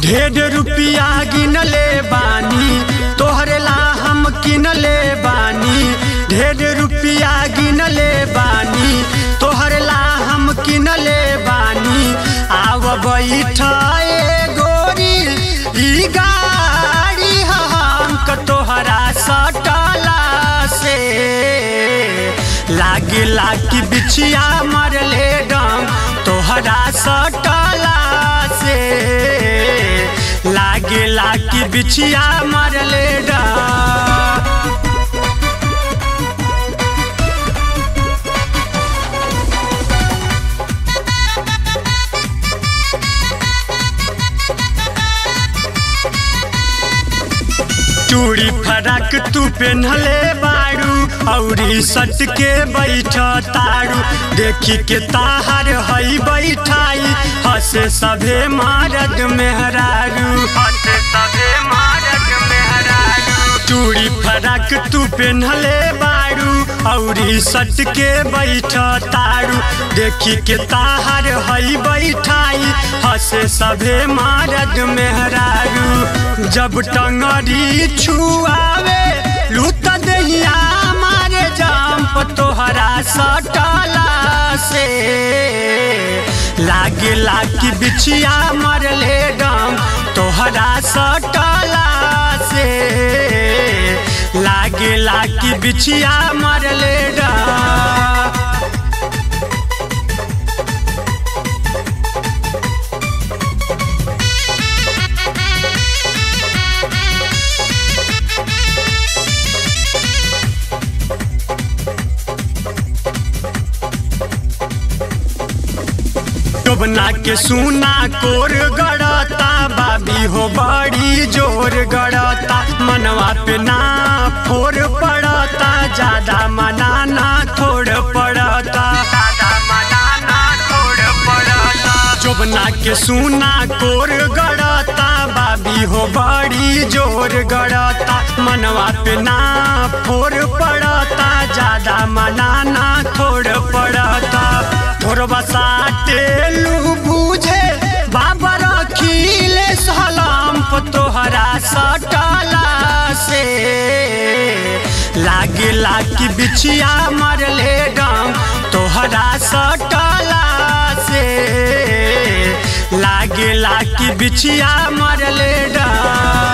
ढेर रुपिया गिनले बानी तोहरे ला हम किनले बानी ढेर रुपिया गिनले बानी तोहरे ला हम किनले बानी आव बैठाए गोरी ई गाड़ी हमक तोहरा सटला से लागे लागी बिछिया मरले डम तोहरा सटला से लागे लागी बिछिया मरले डम चूड़ी फरक तू पेन्हले बारू औरी सट के बैठ तारू देखी के ताहर हई बैठाई हसे सभे मारद मेहरारू हसे सभे मारद मेहरारू चूड़ी फरक तू पेन्हले बारू औरी सट के बैठ तारू देखी के ताहर हई बैठाई हसे सभे मारद मेहरारू जब टंगरी छुआवे लूट दहिया मारे जाम तोहरा सटला से लागे लागी बिछिया मरले डम तोहरा सटला से लागे लागी बिछिया मरले डम डोबना के सुना कोर गड़ता बाबी हो बड़ी जोर गड़ता मनवा पे ना फोर पड़ता ज्यादा मनाना थोड़ पड़ता चोबना के सुना कोर गड़ता बाबी हो बड़ी जोर गड़ता मनवा पे ना फोर पड़ता ज्यादा मनाना थोड़ पड़ता थोड़बा साटे लू बूझे बाबा रखीले सलाम तोहरा सटला से लागे लागी बिछिया मरले गम तोहरा सटला से लागे लागी बिछिया मरले डम